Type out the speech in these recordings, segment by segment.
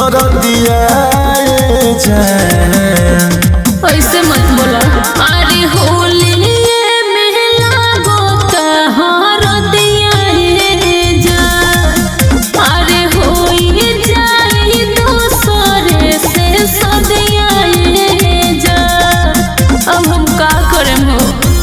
दर दिया जान ऐसे मत बोला अरे होली में लागो तहार दिया रे जा अरे होई जाई दूसरे से सदिया रे जा अब हम का करें हो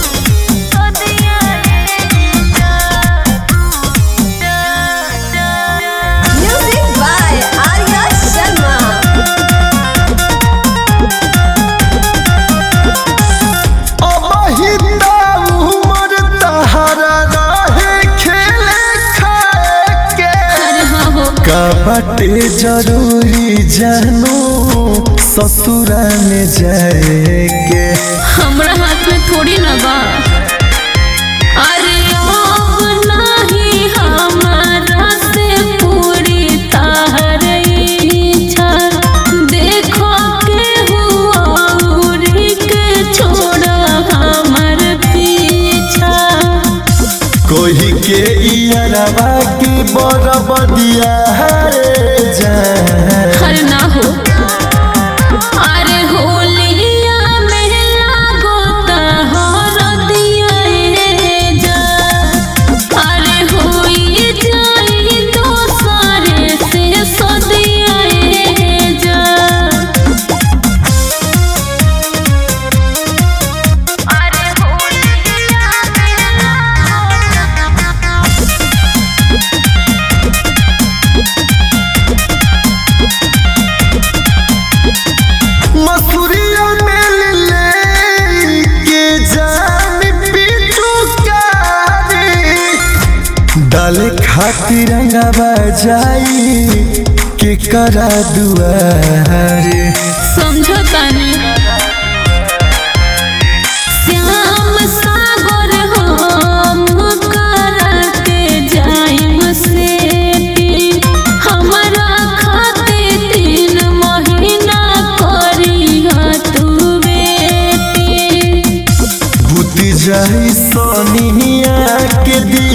Music by Arya Sharma. अबहिता उमर तहरा रहे खेले खाए के अरे हाँ हो कबटे जरूरी जानू ससुरा में जाए के हमरा हाथ में थोड़ी ना बा अरे अब नाही हमारा से पूरी तार इच्छा देखो के हुआ उरी के छोड़ा हमर पीछा कोई के इयरवा की बरबदिया है जान हर ना हो अरे होलिया में लागो तहर दिया रे जा अरे होई जाई दोसरे से सदिया रे जा अरे होलिया मसूरिया में ले के जान पीटू कारी डाले खातिर रंगवा जाई के करा दुआरे समझो तानी श्याम सागर हम करते जाइम से हमरा खाते तीन महीना करी तू बेटी बुत जाई सोनिया के दिया